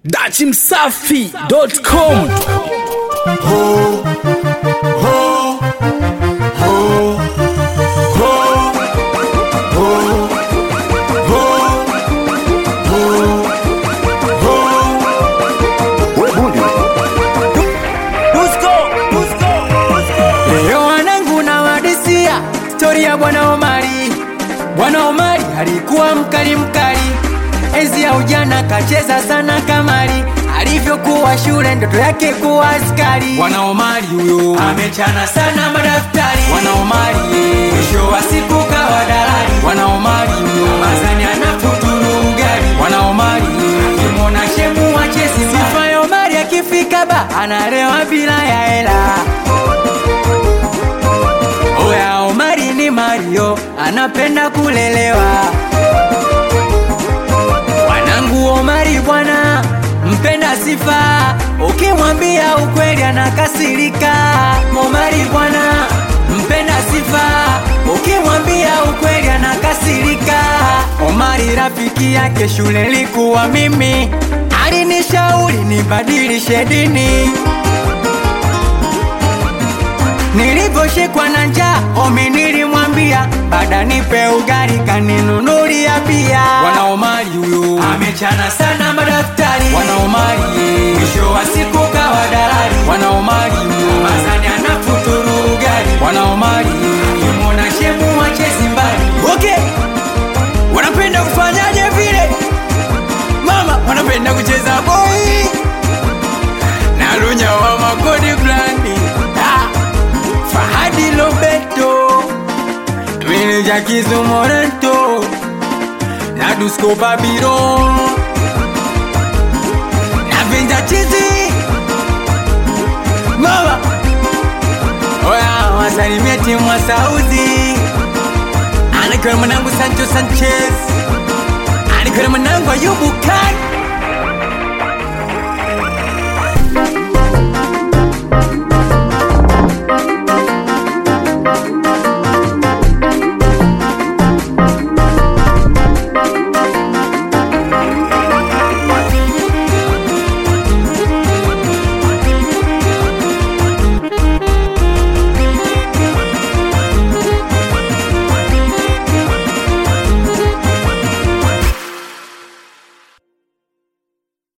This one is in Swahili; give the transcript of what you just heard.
dachimsafi.com Leo wanangu na wadisia stori ya bwana Omari. Bwana Omari alikuwa mkali mkali, enzi ya ujana kacheza sana kamari, alivyokuwa shule ndoto yake kuwa askari. Bwana Omari huyo amechana sana madaftari. Bwana Omari ye, mwisho wa siku kawa dalali. Bwana Omari huyo mazani anafuturu ugali. Bwana Omari ye, akimwona shemu wachezi sifa ya Omari akifika ba analewa bila ya hela. Oya Omari ni Mario, anapenda kulelewa. Wanangu Omari bwana, mpenda sifa, ukimwambia ukweli anakasirika. Omari bwana, mpenda sifa, ukimwambia ukweli anakasirika. Omari rafiki yake shule likuwa mimi, alinishauri nibadilishe dini Nilivyoshikwa na njaa, omi nilimwambia bada nipe ugali kaninunulia pia. Bwana Omari huyo amechana sana madaftari. Bwana Omari ye, mwisho wa siku kawa dalali. Bwana Omari huyo mazani anafuturu ugali. Bwana Omari ye, akimwona shemu wachezi mbali. Okay, wanapenda kufanyaje vile? Mama wanapenda kucheza boy na lunya wa makodi blandi ah. Fahadi Lobeto Meneja Kizu Morento Na Dusko Babylon Na Venja Chizi Mama Oya wasalimie timu wa Saudi Anakiwa mwanangu Sancho Sanchez Anakiwa mwanangu Ayubu Ka